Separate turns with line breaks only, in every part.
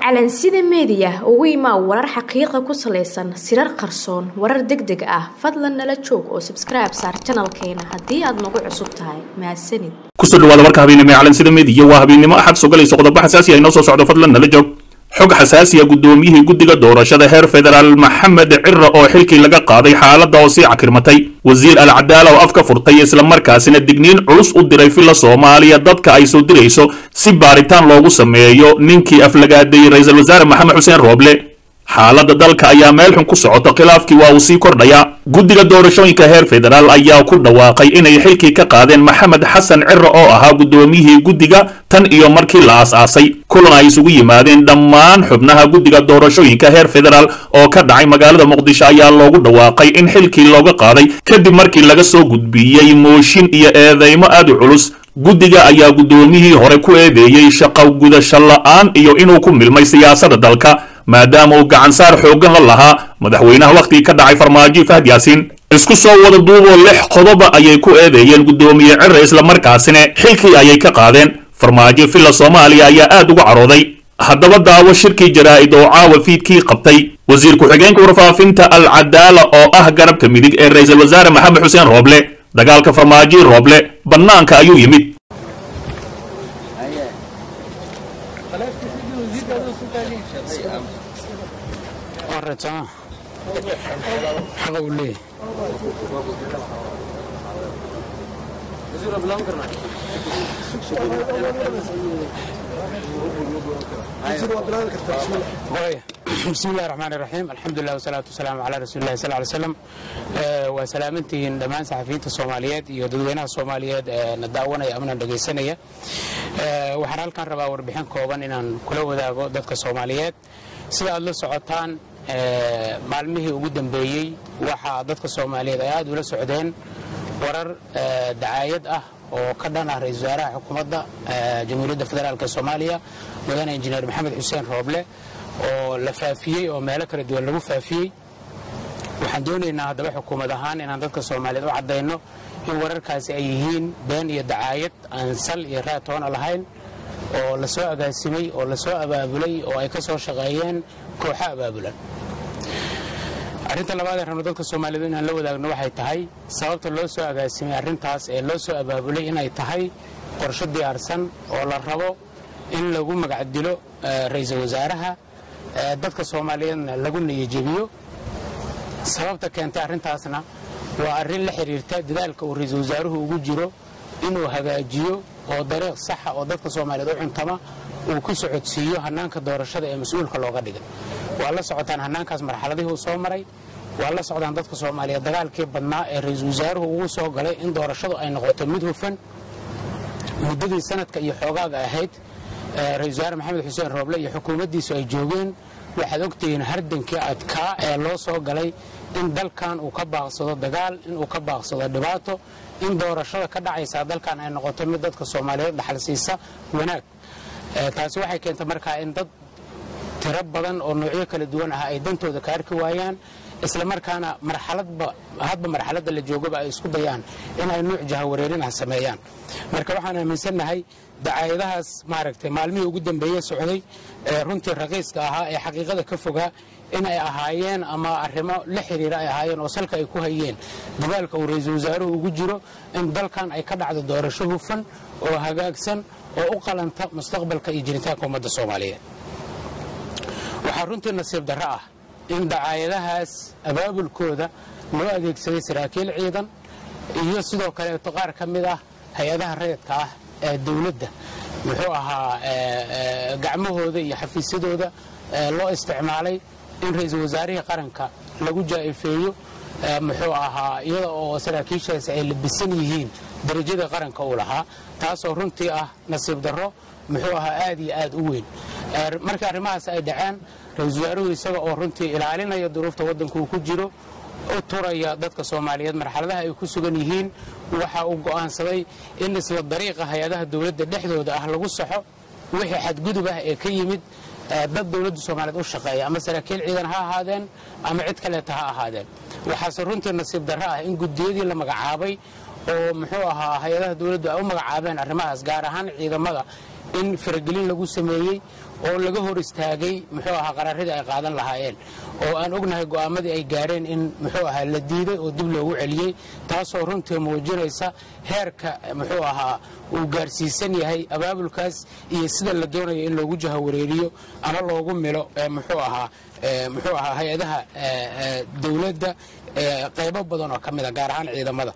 calansida meediya ugu imaa warar xaqiiqa ku salaysan sirar qarsoon warar deg deg ah fadlan nala joog oo sabskribe saar janalkeena haddii aad nagu cusub tahay mahadsanid
kusoo dhawaada warka habeennimo ee calansida meediya waa habeennimo axad sogalayso qodobo xasaasi ah inoo soo socdo fadlan nala joog xog xasaasiya guddoomiyihii guddiga doorashada heer federaal maxamed cira oo xilkii laga qaaday xaaladda oo sii cakirmatay wasiir alcadaala oo afka furtay islamarkaasina digniin culus u diray filla soomaaliya dadka ay soo dirayso si baaritaan loogu sameeyo ninkii aflagaadeeyey ra-iisul wasaare maxamed xuseen rooble xaaladda dalka ayaa meel xun ku socota khilaafkii waa uu sii kordhayaa guddiga doorashooyinka heer federaal ayaa ku dhawaaqay inay xilkii ka qaadeen maxamed xasan cira oo ahaa guddoomiyihii guddiga tan iyo markii la aas-aasay kulan ay isugu yimaadeen dhammaan xubnaha guddiga doorashooyinka heer federaal oo ka dhacay magaalada muqdisho ayaa loogu dhawaaqay in xilkii looga qaaday kadib markii laga soo gudbiyey mooshin iyo eedeymo aad u culus guddiga ayaa guddoomiyihii hore ku eedeeyey shaqo gudasho la'aan iyo inuu ku milmay siyaasadda dalka maadaama uu gacansaar xooggan la lahaa madaxweynaha wakhtigii ka dhacay farmaajo fahad yaasiin isku soo wada duuboo lix qodoba ayay ku eedeeyeen guddoomiye cira islamarkaasina xilkii ayay ka qaadeen farmaajo villa soomaaliya ayaa aad uga carooday haddaba daawo shirkii jaraa'id oo caawa fiidkii qabtay wasiir ku-xigeenka warfaafinta alcadaala oo ah garabka midig ee ra-iisul wasaare maxamed xuseen rooble dagaalka farmaajo rooble bannaanka ayuu yimid
xaqa uu leeyahay bismi illahi raxmaan iraxiim alxamdulilah wasalaatu wasalaamu calaa rasuuli illahi sal ly slam waa salaamantihiin dhammaan saxafiyiinta soomaaliyeed iyo dadweynaha soomaaliyeed ee na daawanaya amana dhegaysanaya waxaan halkan rabaa warbixin kooban inaan kula wadaago dadka soomaaliyeed sida aad la socotaan maalmihii ugu dambeeyey waxaa dadka soomaaliyeed ay aad ula socdeen warar dacaayad ah oo ka dhan ah ra-isul wasaaraha xukuumadda jamhuuriyadda federaalk ee soomaaliya mudane injineer maxamed xuseen rooble oo la faafiyey oo meelo kala duwan lagu faafiyey waxaan doonaynaa haddaba xukuumad ahaan inaan dadka soomaaliyeed u caddayno in wararkaasi ay yihiin been iyo dacaayad aan sal iyo raatoona lahayn oo la soo agaasimay oo la soo abaabulay oo ay ka soo shaqeeyeen kooxo abaabulan arrinta labaad ee rabno dadka soomaaliyeed inaan la wadaagno waxay tahay sababta loo soo agaasimay arrintaas ee loo soo abaabulay inay tahay qorsho diyaarsan oo la rabo in lagu magacdilo ra-iisul wasaaraha dadka soomaaliyeedna lagu niyajebiyo sababta keentay arrintaasna waa arrin la xidhiirta dadaalka uu ra-iisul wasaaruhu ugu jiro inuu hagaajiyo oo dariiq saxa oo dadka soomaaliyeed u cuntama uu ku socodsiiyo hannaanka doorashada ee mas-uulka looga dhigay waa la socotaan hannaankaas marxaladihii uu soo maray waa la socdaan dadka soomaaliyeed dagaalkii badnaa ee ra-iisul wasaaruhu ugu soo galay in doorashadu ay noqoto mid hufan muddadii sanadka iyo xoogaaga ahayd ra-isul wasaare maxamed xuseen rooble iyo xukuumaddiisu ay joogeen waxaad ogtihiin hardankii adkaa ee loo soo galay in dalkan uu ka baaqsado dagaal inuu ka baaqsado dhibaato in doorashada ka dhacaysaa dalkan ay noqoto mid dadka soomaaliyeed dhaxal siisa wanaag taasi waxay keentay markaa in dad tiro badan oo noocyo kala duwan ah ay dantooda ka arki waayaan isla markaana marxaladba hadba marxaladda la joogaba ay isku dayaan inay nuuc jahawareerin ah sameeyaan marka waxaan aaminsannahay dacaayadahaas maaragtay maalmihii ugu dambeeye socday ee runtii raqiiska ahaa ee xaqiiqada ka fogaa inay ahaayeen ama arrimo la xiriira ay ahaayeen oo salka ay ku hayeen dagaalka uu ra-iisul wasaaruhu ugu jiro in dalkan ay ka dhacdo doorasho hufan oo hagaagsan oo u qalanta mustaqbalka iyo jiritaanka ummadda soomaaliyeed waxaa runtii nasiib darro ah in dacaayadahaas abaabulkooda loo adeegsaday saraakiil ciidan iyo sidoo kaleeto qaar ka mid ah hay-adaha rayidka ah ee dowladda muxuu ahaa gacmahooda iyo xafiisyadooda loo isticmaalay in ra-iisul wasaarihii qaranka lagu jaa'ifeeyo muxuu ahaa iyada oo saraakiishaasi ay labisan yihiin darajada qaranka uu lahaa taasoo runtii ah nasiib darro muxuu ahaa aad iyo aad u weyn markii arrimahaas ay dhaceen ra-iisul wasaaruhu isaga oo runtii ilaalinaya duruufta waddanka uu ku jiro u turaya dadka soomaaliyeed marxaladaha ay ku sugan yihiin waxa uu go'aansaday in isla dariiqa hay-adaha dowladda dhexdooda ah lagu saxo wixii xadgudub ah ee ka yimid dad dowladda soomaaliyeed u shaqeeya ama saraakiil ciidan ha ahaadeen ama cid kaleeta ha ahaadeen waxaase runtii nasiib darro ah in gudiyadii la magacaabay oo muxuu ahaa hay-adaha dowladdu ay u magacaabeen arrimahaas gaar ahaan ciidamada in faragelin lagu sameeyey oo laga hor istaagay muxuu ahaa qaraaradii ay qaadan lahaayeen oo aan ognahay go'aamadii ay gaadheen in muxuu ahaa la diiday oo dib loogu celiyey taasoo runtii muujinaysa heerka muxuu ahaa uu gaarsiisan yahay abaabulkaas iyo sida la doonayo in loogu jahawareeriyo ama loogu milo muxuu ahaa muxuu ahaa hay-adaha dowladda qaybo badan oo ka mida gaar ahaan ciidamada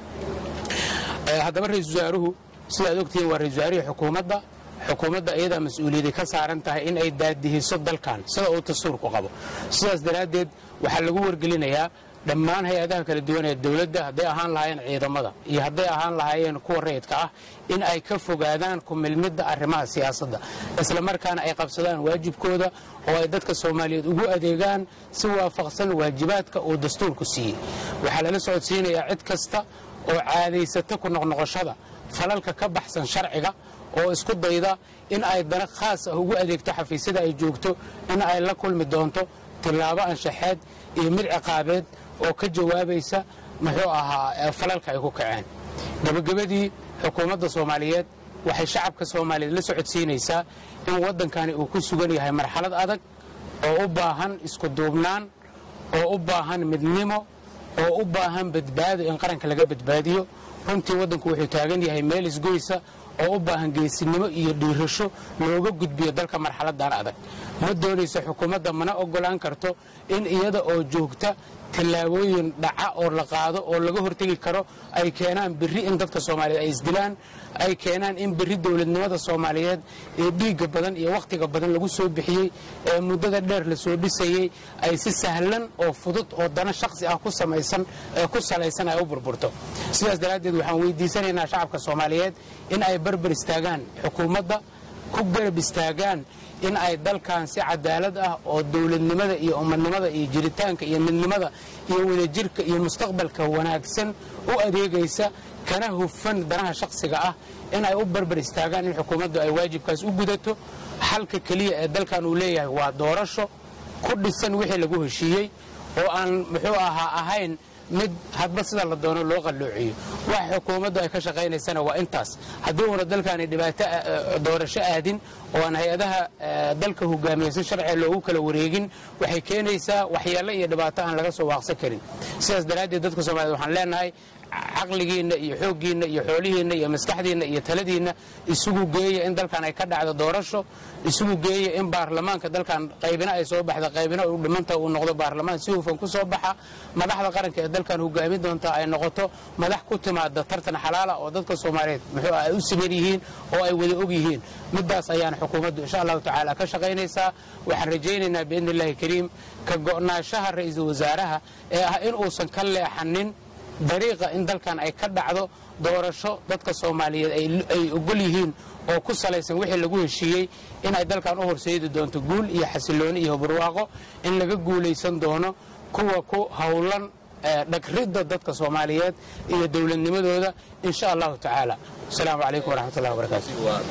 haddaba ra-iisul wasaaruhu sidaad ogtihiin waa ra-isul wasaarihii xukuumadda xukuumadda iyadaa mas-uuliyadday ka saaran tahay in ay daadihiso dalkan sida uu dastuurku qabo sidaas daraaddeed waxaa lagu wargelinayaa dhammaan hay-adaha kala duwan ee dowladda hadday ahaan lahaayeen ciidamada iyo hadday ahaan lahaayeen kuwa rayidka ah in ay ka fogaadaan ku milmidda arrimaha siyaasadda isla markaana ay qabsadaan waajibkooda oo ay dadka soomaaliyeed ugu adeegaan si waafaqsan waajibaadka uu dastuurku siiyey waxaa lala socodsiinayaa cid kasta oo caadaysata ku noqnoqoshada falalka ka baxsan sharciga oo isku dayda in ay dana khaas ah ugu adeegto xafiisyada ay joogto in ay la kulmi doonto tillaabo anshaxeed iyo mid ciqaabeed oo ka jawaabaysa muxuu ahaa falalka ay ku kaceen gebagabadii xukuumadda soomaaliyeed waxay shacabka soomaaliyeed la socodsiinaysaa in waddankani uu ku sugan yahay marxalad adag oo u baahan isku duubnaan oo u baahan midnimo oo u baahan badbaado in qaranka laga badbaadiyo runtii waddanku wuxuu taagan yahay meel isgoysa oo u baahan geesinimo iyo dhiirasho looga gudbiyo dalka marxaladan adag ma doonayso xukuumadda mana ogolaan karto in iyada oo joogta tallaabooyin dhaca oo la qaado oo laga hortegi karo ay keenaan berri in dadka soomaaliyeed ay isdilaan ay keenaan in berri dowladnimada soomaaliyeed ee dhiigga badan iyo wakhtiga badan lagu soo bixiyey ee muddada dheer la soo dhisayey ay si sahlan oo fudud oo dana shakhsi ah ku samaysan ee ku salaysan ay u burburto sidaas daraaddeed waxaan weydiisanaynaa shacabka soomaaliyeed in ay barbar istaagaan xukuumadda ku garab istaagaan in ay dalkan si cadaalad ah oo dowladnimada iyo ummadnimada iyo jiritaanka iyo midnimada iyo wadajirka iyo mustaqbalka wanaagsan u adeegaysa kana hufan danaha shakhsiga ah in ay u barbar istaagaan in xukuumaddu ay waajibkaas u gudato xalka keliya ee dalkan uu leeyahay waa doorasho ku dhisan wixii lagu heshiiyey oo aan muxuu ahaa ahayn mid hadba sida la doono loo qalloociyo waxa xukuumaddu ay ka shaqaynaysana waa intaas haddii uuna dalkaani dhibaato doorasho aadin oo aan hay-adaha dalka hogaamiya si sharciga loogu kala wareegin waxay keenaysaa waxyeello iyo dhibaato aan laga soo waaqsan karin sidaas daraaddeed dadka soomaaliyed waxaan leenahay caqligiinna iyo xooggiinna iyo xoolihiinna iyo maskaxdiinna iyo taladiinna isugu geeya in dalkan ay ka dhacdo doorasho isugu geeya in baarlamaanka dalkan qaybina ay soo baxda qaybina u dhimanta uu noqdo baarlamaan si hufan ku soo baxa madaxda qaranka ee dalkan hogaamin doonta ay noqoto madax ku timaada tartan xalaala oo dadka soomaaliyeed muxuu ay u siman yihiin oo ay wada og yihiin midaas ayaana xukuumaddu insha allahu tacaala ka shaqaynaysaa waxaan rajaynaynaa biidni illahi kariim ka go'naanshaha ra'iisul wasaaraha ee ah in uusan ka leexanin dariiqa in dalkan ay ka dhacdo doorasho dadka soomaaliyeed ay ogol yihiin oo ku salaysan wixii lagu heshiiyey inay dalkan u horseedi doonto guul iyo xasilooni iyo barwaaqo in laga guulaysan doono kuwa ku howlan dhagridda dadka soomaaliyeed iyo dowladnimadooda insha allahu tacaala asalaamu calaykum waraxmat ullahi wabarakaatu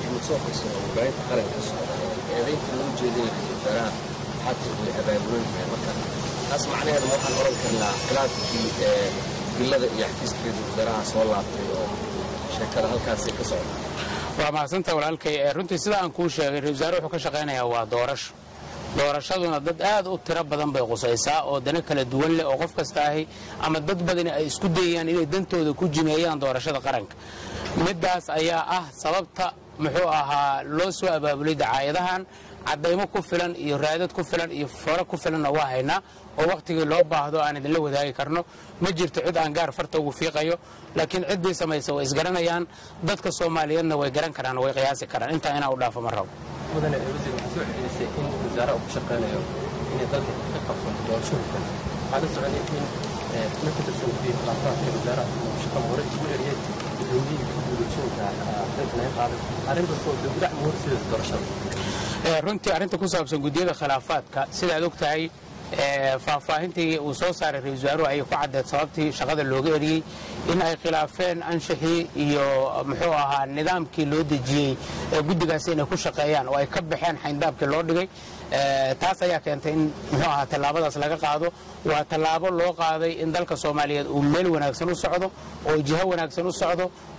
taas macnaheedu waxaan oran karnaa khilaafkii bilada iyo xafiiskeedu wasaaraha soo laabtay oo sheekada halkaasi ka socda
waa mahadsanta walaalkay runtii sida aan kuu sheegay ra-isul wasaare wuxuu ka shaqaynayaa waa doorasho doorashaduna dad aad u tiro badan bay qusaysaa oo dana kala duwan leh oo qof kasta ahi ama dad badani ay isku dayayaan inay dantooda ku jimeeyaan doorashada qaranka middaas ayaa ah sababta muxuu ahaa loo soo abaabulay dacaayadahan caddaymo ku filan iyo raadad ku filan iyo foro ku filanna waa haynaa oo wakhtigii loo baahdo aan idinla wadaagi karno ma jirto cid aan gaar farta ugu fiiqayo laakiin ciddii samaysa way isgaranayaan dadka soomaaliyeedna way garan karaan way qiyaasi karaan intaa inaa u dhaafo ma rabo
mudane wasiir waxaa soo celisay in wasaaraha uu ku shaqaynayo inay dalka ka qabsanto doorasho hufan waxaa la soconay in marka tirsan guddiga khilaafaadka wasaaraha uu shaqada hore ugu eriyey gudoomiyihii gudoorashooyinka dalka laga qaaday arrintaasoo dibdhac ma horseedaysa doorashada
runtii arrinta ku saabsan guddiyada khilaafaadka sidaad og tahay faahfaahintii uu soo saaray ra-isul wasaaruhu ayay ku caddeed sababtii shaqada looga eriyey in ay khilaafeen anshaxii iyo muxuu ahaa nidaamkii loo dejiyey ee guddigaasi inay ku shaqeeyaan oo ay ka baxeen xayndaabkii loo dhigay taas ayaa keentay in muxuu ahaa tallaabadaas laga qaado waa tallaabo loo qaaday in dalka soomaaliyeed uu meel wanaagsan u socdo oo jiho wanaagsan u socdo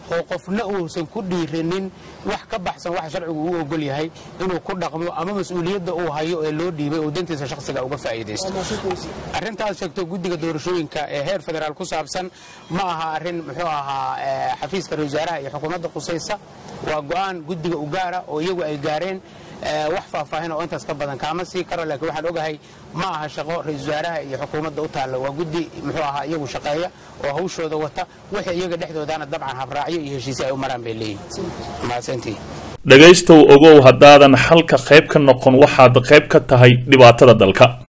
oo qofna uusan ku dhiirinin wax ka baxsan waxa sharcigu uu ogol yahay inuu ku dhaqmo ama mas-uuliyadda uu hayo ee loo dhiibay uu dantiisa shakhsiga uga faa'iidaysto arrintaas sheegto guddiga doorashooyinka ee heer federaal ku saabsan ma aha arrin muxuu ahaa xafiiska ra wasaaraha iyo xukuumadda qusaysa waa go'aan guddiga u gaara oo iyagu ay gaareen wax faahfaahin oo intaas ka badan kaama sii karo laakiin waxaan ogahay ma aha shaqo ra-isul wasaaraha iyo xukuumadda u taalla waa guddi muxuu ahaa iyagu shaqeeya oo hawshooda wata wixii iyaga dhexdoodana dabcan habraacyo iyo heshiisyo ay u maraan bay leeyihin mahadsantii
dhegaystow ogow haddaadan xalka qayb ka noqon waxaad qayb ka tahay dhibaatada dalka